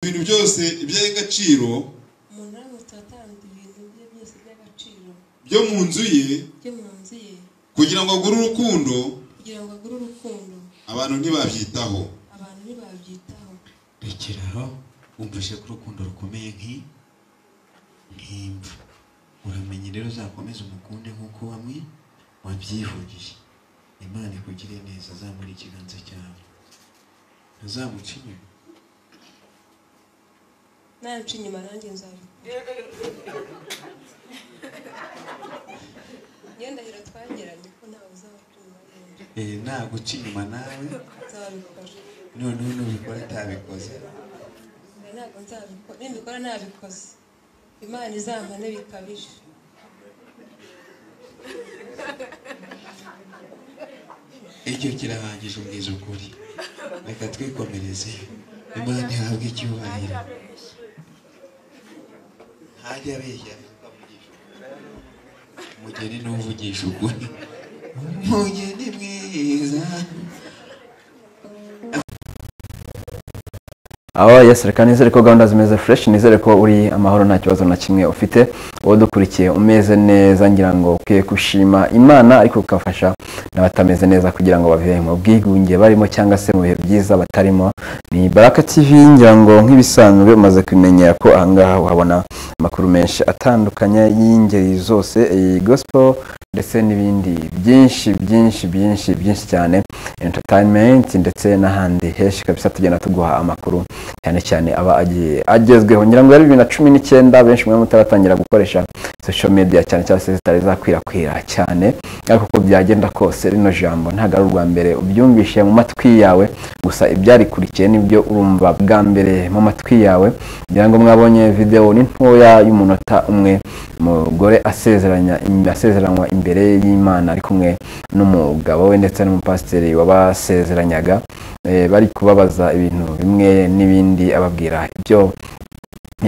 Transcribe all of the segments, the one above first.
ibintu byose iby'agaciro umuntu aramutse atanze ibintu bye byose by'agaciro byo mu nzu ye byo mu nzu ye kugira ngo agure urukundo kugira ngo agure urukundo abantu ntibabyitaho abantu ntibabyitaho rekera aho wumvise ko urukundo rukomeye nk'i nk'imva uramenye rero uzakomeze umukunde nk'uko wamwe wabyivugiye imana ikugire neza azamura ikiganza cyawe ntazamuca inyuma nanca inyuma nanjye nzabikora niyo ndahiro twagiranye ko ntawe uzabacunga neza Eh, naguca inyuma nawe nzabikora noneho nubikora atabikoze Oya, ntabwo nzabikora nimbikora ntabikoze imana izampane bikabije icyo kirahangije ubwiza ukuri reka twikomereze imana ihabwe icyubahiro ntajya abeshya avuga avugisha ukuri. umugeni ni uvugisha ukuri umugeni mwiza aho yes reka nizere ko gahunda zimeze fresh nizere ko uri amahoro nta kibazo na kimwe ufite wowe dukurikiye umeze neza ngira ngo ukwiye gushima imana ariko ukafasha n'abatameze neza kugira ngo babibe mu bwigunge barimo cyangwa se mu bihe byiza batarimo ni baraka tv ngira ngo nk'ibisanzwe umaze kumenyera ko ahangaha uhabona amakuru menshi atandukanye y'ingeri zose iyi gospel ndetse n'ibindi byinshi byinshi byinshi byinshi cyane entertainment ndetse n'ahandi henshi kabisa tugenda tuguha amakuru cyane cyane aba agiye agezweho ngira ngo yari bibiri na cumi n'icyenda benshi mwe mutaratangira gukoresha social media cyane cyane se zitari zakwirakwira cyane ariko uko byagenda kose rino jambo ntabwo ari urwa mbere ubyumvishe mu matwi yawe gusa ibyarikurikiye nibyo urumva bwa mbere mu matwi yawe ngira ngo mwabonye videwo ni ntoya y'umunota umwe umugore asezeranya asezeranwa imbere y'imana ari kumwe n'umugabo we ndetse n'umupasiteri wabasezeranyaga eh, bari kubabaza ibintu bimwe n'ibindi ababwira ibyo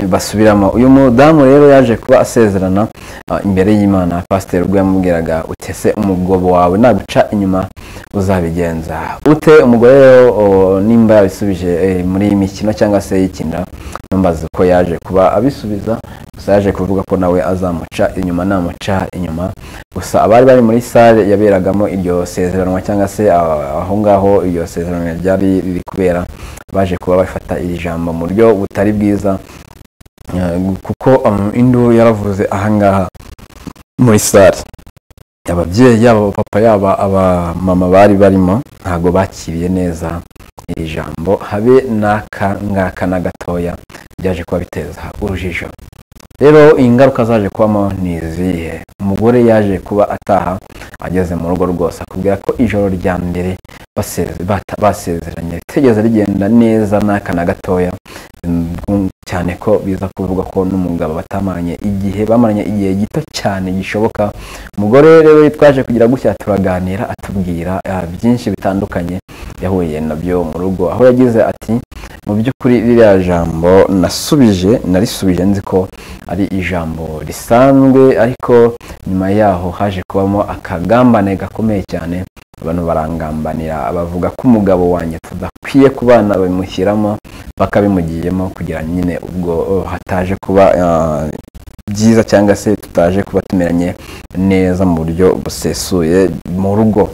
basubiramo uyu mudamu rero yaje kuba asezerana ah, imbere y'imana pasiteri ubwo yamubwiraga utese umugobo wawe naguca inyuma uzabigenza ute umugore rero o, nimba yabisubije eh, muri iyi mikino cyangwa se yikinira numbaza ko yaje kuba abisubiza gusa yaje kuvuga ko nawe azamuca inyuma namuca inyuma gusa abari bari muri sale yaberagamo iryo sezeranwa cyangwa se ah, aho ngaho iryo sezeranwa ryari riri kubera baje kuba bafata iri jambo mu buryo butari bwiza Eh, kuko um, induru yaravuze ahangaha muri sare ababyeyi yaba papa yaba abamama bari barimo ntabwo bakiriye neza iri jambo habe n'aka ngaka na gatoya byaje kuba biteza urujijo rero ingaruka zaje kubamo ni izihe umugore yaje kuba ataha ageze mu rugo rwose akubwira ko ijoro rya mbere baseze- bata- basezeranye ritigeze rigenda neza n'aka na gatoya Mm, cyane ko biza kuvuga ko n'umugabo batamanye igihe bamaranye igihe gito cyane gishoboka umugore rero twaje kugira gutya turaganira atubwira ah, byinshi bitandukanye yahuye nabyo mu rugo aho yagize ati mu by'ukuri ririya jambo nasubije narisubije nzi ko ari ijambo risanzwe ariko nyuma yaho haje kubamo akagambane gakomeye cyane abantu barangambanira bavuga ko umugabo wanjye tudakwiye kubana babimushyiramo bakabimugiyemo kugira nyine ubwo oh, hataje kuba ah, byiza cyangwa se tutaje kuba tumeranye neza mu buryo busesuye mu rugo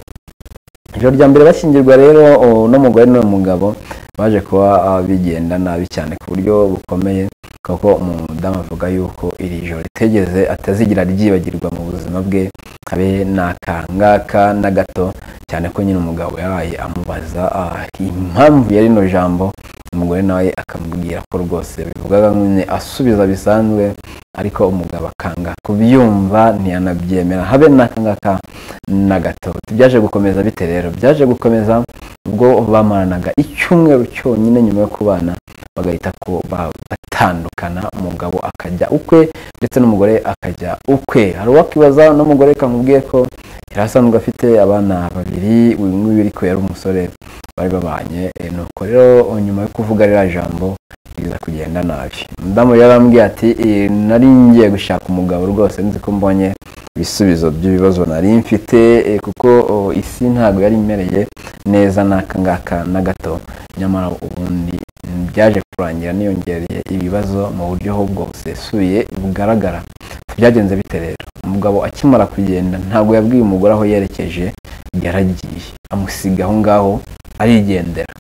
ijoro rya mbere bashyingirwa rero oh, uno mugore n'uwo mugabo baje kuba ah, bigenda nabi cyane ku buryo bukomeye kuko umudamu avuga yuko iri joro ritegeze atazigira ryibagirwa mu buzima bwe habe n'akangaka na gato cyane ko nyine umugabo yabaye amubaza ah, impamvu ya rino jambo umugore nawe akamubwira ko rwose bivugaga nyine asubiza bisanzwe ariko umugabo akanga kubyumva ntiyanabyemera habe n'akangaka na gato byaje gukomeza bite rero byaje gukomeza ubwo bamaranaga icyumweru cyonyine nyuma yo kubana bagahita ko ba- batandukana umugabo akajya ukwe ndetse n'umugore akajya ukwe hari uwakibaza n'umugore kamubwiye ko yari asanzwe afite abana babiri uyu nguyu ariko yari umusore bari babanye eh, nuko rero nyuma yo kuvuga ririya jambo biza kugenda nabi umudamu rero arambwiye ati "Eh, nari ngiye gushaka umugabo rwose nzi ko mbonye ibisubizo by'ibibazo nari mfite eh, kuko oh, isi ntabwo yari imereye neza n'aka ngaka na gato nyamara ubundi Mm, byaje kurangira niyongereye ibibazo mu buryo ahubwo busesuye bugaragara byagenze bite rero umugabo akimara kugenda ntabwo yabwiye umugore aho yerekeje yaragiye amusiga aho ngaho arigendera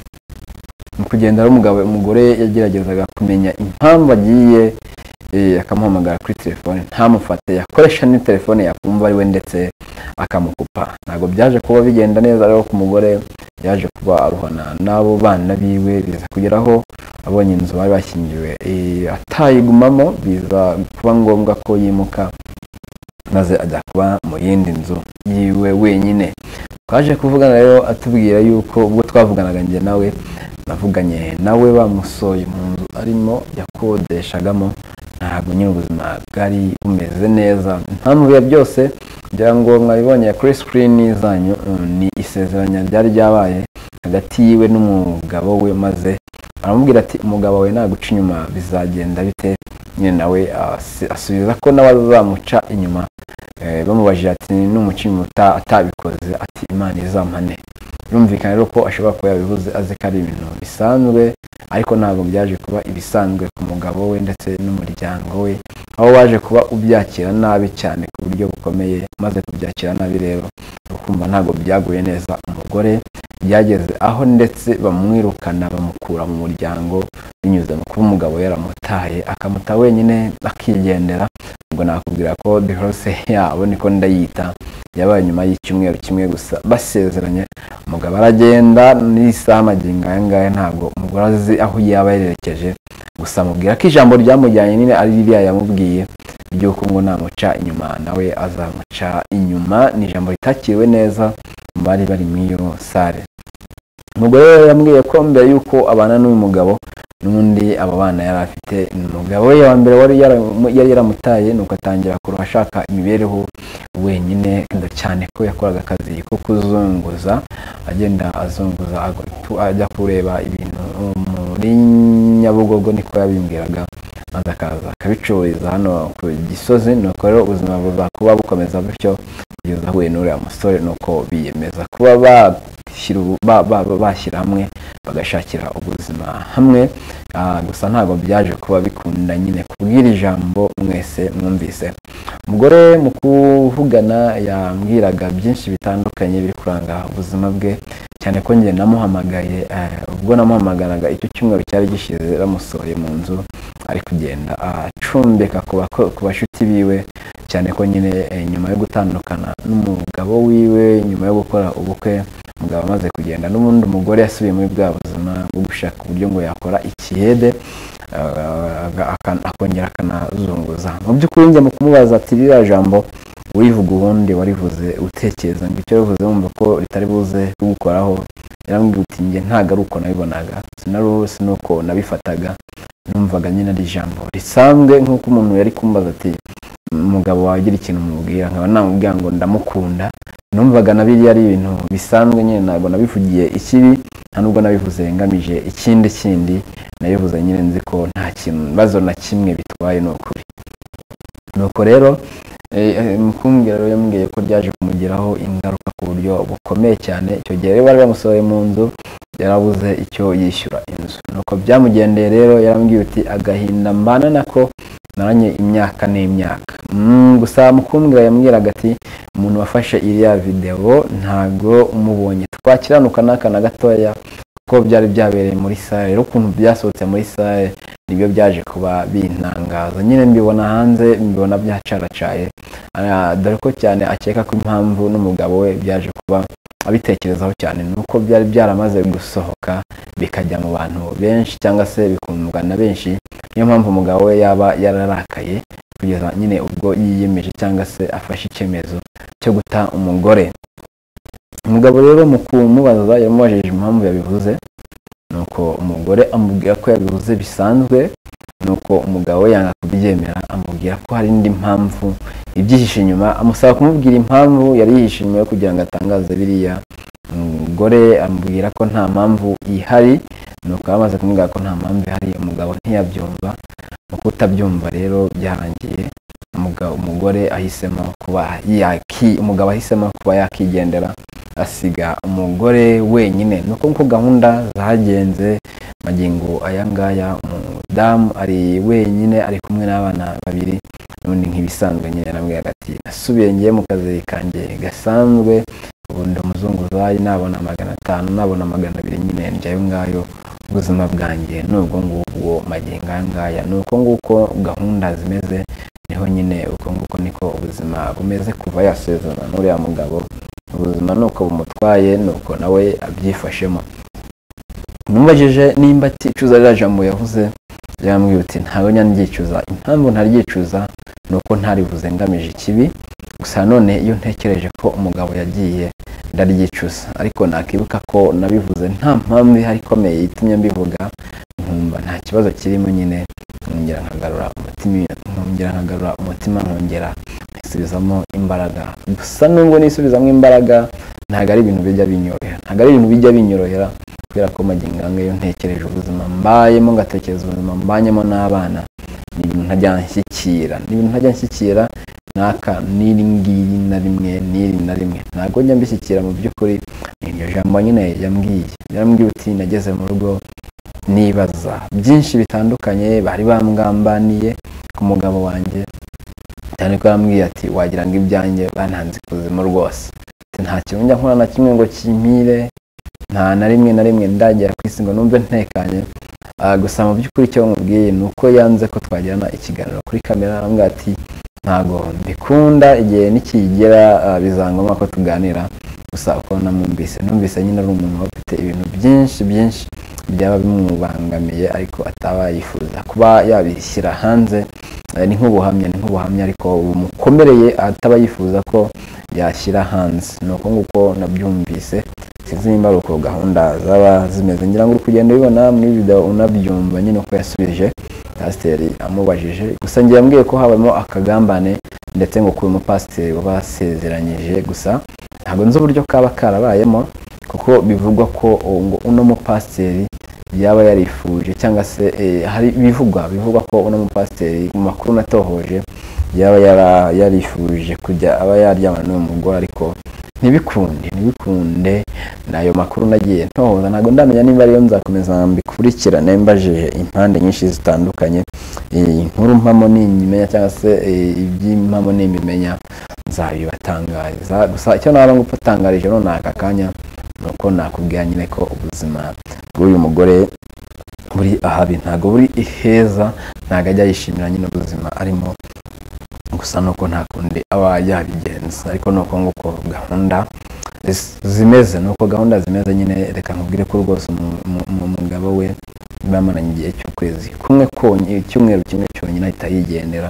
mu kugenda rero umugabo umugore yageragezaga kumenya impamvu agiye eh, akamuhamagara kuri telefone ntamufate yakoresha ni telefone yakumva ari we ndetse akamukupa ntabwo byaje kuba bigenda neza rero ku mugore yaje kuba aruhana n'abo bana biwe biza kugeraho abonye inzu bari bashyingiwe eh, atayigumamo biza kuba ngombwa ko yimuka maze ajya kuba mu yindi nzu yiwe wenyine twaje kuvugana rero atubwira yuko ubwo twavuganaga njye nawe navuganye nawe bamusoye mu nzu arimo yakodeshagamo ntabwo nyine ubuzima bwari bumeze neza impamvu ya byose ngira ngo mwabibonye kuri sikirini zanyu mm, ni isezeranya ryari ryabaye hagati yiwe n'umugabo we maze aramubwira ati umugabo wawe naguca inyuma bizagenda bite nyine nawe asi- asubiza ko nawe azamuca inyuma Eh, bamubajije ati n'umuca inyuma uta- atabikoze ati imana izampane birumvikana rero ko ashobora kuba yabivuze azi ko ari ibintu bisanzwe ariko ntabwo byaje kuba ibisanzwe ku mugabo we ndetse n'umuryango we aho waje kuba ubyakira nabi cyane ku buryo bukomeye maze kubyakira nabi rero ukumva ntabwo byaguye neza umugore byageze aho ndetse bamwirukana bamukura mu muryango binyuze mu kuba umugabo yaramutaye akamuta wenyine akigendera ubwo nakubwira ko divorce yabo niko ndayita yabaye nyuma y'icyumweru kimwe gusa basezeranye umugabo aragenda n'isaha magingo aya ngaya ntabwo umugore azi aho yaba yerekeje gusa amubwira ko ijambo ryamujyanye nyine ari ririya yamubwiye ry'uko ngo namuca inyuma nawe azamuca inyuma ni ijambo ritakiriwe neza mu bari bari muri iyo sare umugore rero yambwiye ko mbere y'uko abana n'uyu mugabo n'undi aba bana yari afite umugabo we wa mbere wari yaramu- yari yaramutaye nuko atangira kuruha ashaka imibereho wenyine kandi cyane ko yakoraga akazi ko kuzunguza agenda azunguza agatu- ajya kureba ibintu muri nyabugogo niko yabimbwiraga maze akaza akabicururiza hano ku gisozi nuko rero ubuzima buza kuba bukomeza butyo kugeza ahuye n'uriya musore nuko biyemeza kuba bashyira ubu- ba- ba- ba- bashyira hamwe bagashakira ubuzima hamwe Ah, gusa ntabwo byaje kuba bikunda nyine kubwira ijambo mwese mwumvise umugore mu kuvugana yambwiraga byinshi bitandukanye biri kuranga ubuzima bwe cyane ko njye namuhamagaye eh, ubwo namuhamagaraga icyo cyumweru cyari gishize bamusohoye mu nzu ari kugenda acumbeka ku bako- ku bashuti biwe cyane ko nyine eh, nyuma yo gutandukana n'umugabo wiwe nyuma yo gukora ubukwe umugabo amaze kugenda n'ubundi umugore yasubiye muri bwa buzima bwo gushaka uburyo ngo yakora ikihede ah, aga- aka- akongera akanazunguza mu by'ukuri njya mu kumubaza ati ririya jambo urivuga ubundi warivuze utekereza ngo icyo yavuze wumva ko ritari buze kugukoraho yarambwira uti njye ntabwo ari uko nabibonaga sinari ubusi nuko nabifataga numvaga nyine ari ijambo risanzwe nk'uko umuntu yari kumbaza ati umugabo wawe ugira ikintu umubwira nkaba namubwira ngo ndamukunda numvaga na biriya ari ibintu bisanzwe nyine ntabwo nabivugiye ikibi nta nubwo nabivuze ngamije ikindi kindi nabivuze nyine nzi ko nta kibazo na kimwe bitwaye ni ukuri nuko rero eh, eh, mukumbwira rero yambwiye ko ryaje kumugiraho ingaruka ku buryo bukomeye cyane icyo gihe rero bari bamusohoye mu nzu yarabuze icyo yishyura inzu nuko byamugendeye rero yarambwiye uti agahinda mbana nako naranye imyaka n'imyaka Mm, gusa mukumbwira yambwiraga ati umuntu wafashe iriya videwo ntabwo umubonye twakiranuka n'aka na gatoya kuko byari byabereye muri sare rero ukuntu byasohotse muri sare nibyo byaje kuba bintangaza nyine mbibona hanze mbibona byacaracaye Ah, dore ko cyane akeka ko impamvu n'umugabo we byaje kuba abitekerezaho cyane ni uko byari byaramaze gusohoka bikajya mu bantu benshi cyangwa se bikundwa na benshi niyo mpamvu umugabo we yaba yararakaye kugeza nyine ubwo yiyemeje cyangwa se afashe icyemezo cyo guta umugore umugabo rero mu kumubaza yamubajije impamvu yabivuze nuko umugore amubwira ko yabivuze bisanzwe nuko umugabo we yanga kubyemera amubwira ko hari indi mpamvu ibyihishe inyuma amusaba kumubwira impamvu yari yihishe inyuma yo kugira ngo atangaze biriya umugore amubwira ko nta mpamvu ihari nuko amaze kumubwira ko nta mpamvu ihari umugabo ntiyabyumva mu kutabyumva rero byarangiye umugabo ugasanga umugore ahisemo kuba yaki umugabo ahisemo kuba yakigendera asiga umugore wenyine ni uko nguko gahunda zagenze magingo aya ngaya umudamu ari wenyine ari kumwe n'abana babiri n'ubundi nk'ibisanzwe nyine namubwira ati nasubiye ngiye mu kazi kanjye gasanzwe ubu ndi umuzunguzayi nabona magana atanu nabona magana abiri nyine njya ayo ngayo ubuzima bwanjye ni ubwo ngubwo magingo aya ngaya ni uko nguko gahunda zimeze niho nyine uko nguko niko ubuzima bumeze kuva yasezerana n'uriya mugabo ubuzima ni uko bumutwaye ni uko nawe abyifashemo numubajije nimba aticuza ririya jambo yavuze yambwira uti ntawe nyanyicuza impamvu ntaryicuza ni uko ntaribuze ngamije ikibi gusa none iyo ntekereje ko umugabo yagiye ndaryicuza ariko nakibuka ko nabivuze nta mpamvu ihari ikomeye itumye mbivuga nkumva nta kibazo kirimo nyine nkongera nkagarura umutima nkongera nkagarura umutima nkongera nkisubizamo imbaraga gusa nubwo nisubizamo imbaraga ntabwo ari ibintu bijya binyorohera ntabwo ari ibintu bijya binyorohera kubera ko magingo aya ngaya iyo ntekereje ubuzima mbayemo ngatekereza ubuzima mbanyemo n'abana ni ibintu ntajya nshyikira ni ibintu ntajya nshyikira n'aka n'iri ngiri na rimwe n'iri na rimwe ntabwo njya mbishyikira mu by'ukuri ni iryo jambo nyine yambwiye yambwiye uti nageze mu rugo nibaza byinshi bitandukanye bari bamwambaniye ku mugabo wanjye cyane ko yambwiye ati wagira ngo ibyanjye bananze ikuzimu rwose Ati, nta kintu njya nkora na kimwe ngo kimpire nta na rimwe na rimwe ndagera ku isi ngo numve ntekanye Ah, gusa mu by'ukuri icyo mubwiye ni uko yanze ko twagirana ikiganiro kuri kamera arambwira ati ntago mbikunda igihe nikigera ah, bizangoma ko tuganira gusa uko namwumvise numvise nyine ari umuntu uba ufite ibintu byinshi byinshi byaba bimubangamiye ariko ataba yifuza kuba yabishyira hanze Eh, ni nk'ubuhamya ni nk'ubuhamya ariko bumukomereye ataba yifuza ko yashyira hanze ni uko nguko nabyumvise sinzi nimba ari uko gahunda zaba zimeze ngira ngo uri kugenda ubibona muri video unabyumva nyine uko yasubije pasiteri amubajije gusa ngiye yambwiye ko habamo akagambane ndetse ngo kuba umupasiteri wabasezeranyije gusa ntabwo nzi uburyo kaba karabayemo kuko bivugwa ko ngo uno mupasiteri yaba yarifuje cyangwa se eh, hari bivugwa bivugwa ko uno mupasiteri mu makuru natohoje yaba yara- yarifuje kujya aba yaryamana n'uwo mugore ariko ntibikunde ntibikunde nayo makuru nagiye ntohoza ntabwo ndamenya niba ariyo nzakomeza mbikurikirane mbajije impande nyinshi zitandukanye Eh, inkuru mpamo nimbimenya cyangwa se eh, iby'impamo nimbimenya nzabibatangariza gusa icyo naba ngupatangarije none aka kanya ni uko nakubwira nyine ko ubuzima bw'uyu mugore buri ahabi ntabwo buri iheza ntabwo ajya yishimira nyine ubuzima arimo gusa nuko nta kundi aba yabigenza ariko ni uko nguko gahunda zis- zimeze ni uko gahunda zimeze nyine reka nkubwire ko rwose umu- umu- umu- umugabo we bamaranye igihe cy'ukwezi kumwe konyine icyumweru kimwe cyonyine ahita yigendera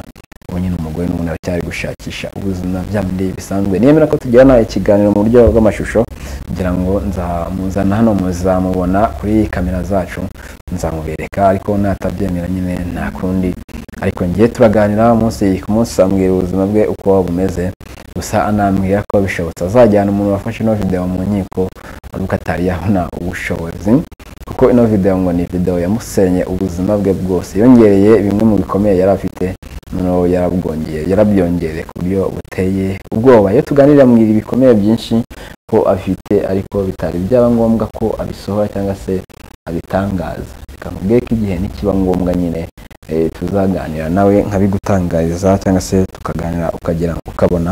ubu nyine umugore n'ubundi aracyari gushakisha ubuzima bya bindi bisanzwe nemera ko tugirana ikiganiro mu buryo bw'amashusho kugira ngo nzamuzana hano muzamubona kuri kamera zacu nzamubereka ariko natabyemera nyine nta kundi ariko ngiye turaganira umunsi ku munsi ambwira ubuzima bwe uko bumeze gusa anambwira ko bishobotse azajyana umuntu wafashe ino video mu nkiko ariko atari yabona ubushobozi kuko ino video ngo ni video yamusenye ubuzima bwe bwose yongereye bimwe mu bikomeye yari afite noneho yarabwongeye yarabyongereye ku buryo buteye ubwoba iyo tuganira mu ibi bikomeye byinshi ko afite ariko bitari byaba ngombwa ko abisohora cyangwa se abitangaza reka nkubwiye ko igihe nikiba ngombwa nyine eh, tuzaganira nawe nkabigutangariza cyangwa se tukaganira ukagera ukabona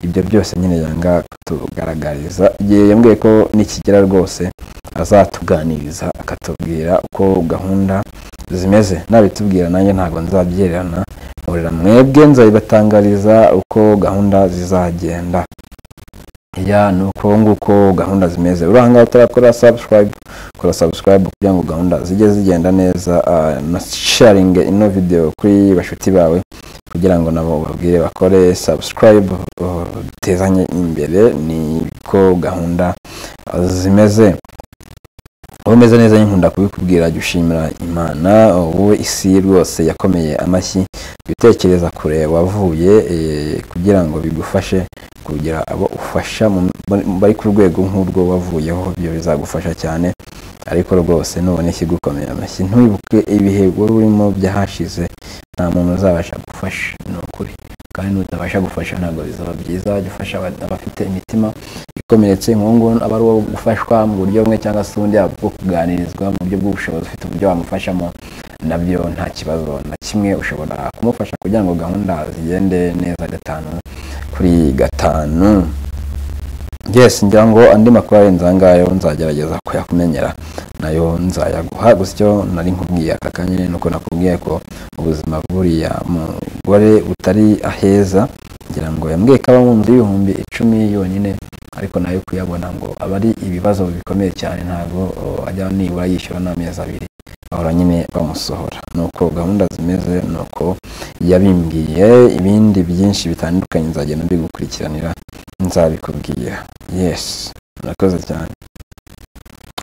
ibyo byose nyine yanga kutugaragariza igihe yambwiye ko nikigera rwose azatuganiriza akatubwira uko gahunda zimeze nabitubwira nanjye ntabwo nzabyererana murira mwebwe nzabibatangariza uko gahunda zizagenda ya ni uko nguko gahunda zimeze uri ahangaha utarakora subscribe kora subscribe kugira ngo gahunda zijye zigenda neza ah, na sharinge ino video kuri bashuti bawe kugira ngo nabo babwire bakore subscribe uh, dutezanye imbere niko gahunda ah, zimeze wowe umeze neza nkunda kubikubwira jya ushimira imana wowe isi rwose yakomeye amashyi jya utekereza kure wavuye eh, kugira ngo bigufashe kugira abo ufasha mu- bari ku rwego nk'urwo wavuyeho ibyo bizagufasha cyane ariko rwose nubona ikigukomeye amashyi ntubibuke ibihe wari urimo byahashize nta muntu uzabasha gufasha ni ukuri kandi nutabasha gufasha ntabwo bizaba byiza jya ufasha aba- abafite imitima ikomeretse inkungu aba ari uwo gufashwa mu buryo bumwe cyangwa se ubundi yaba bwo kuganirizwa mu buryo bw'ubushobozi ufite uburyo wamufashamo nabyo nta kibazo na kimwe ushobora kumufasha kugira ngo gahunda zigende neza gatanu kuri gatanu yes ngira ngo andi makuru arenze aha ngayo nzagerageza kuyakumenyera nayo nzayaguha gusa icyo nari nkubwiye aka kanya ni uko nakubwiye ko ubuzima bw'uriya mugore butari aheza ngira ngo yambwiye ko aba mu nzu y'ibihumbi icumi yonyine ariko nayo kuyabona ngo aba ari ibibazo bikomeye cyane ntabwo oh, ajya nibura yishyura n'amezi abiri bahora nyine bamusohora ni uko gahunda zimeze ni uko yabimbwiye ibindi byinshi bitandukanye nzagenda mbigukurikiranira nzabikubwira yes murakoze cyane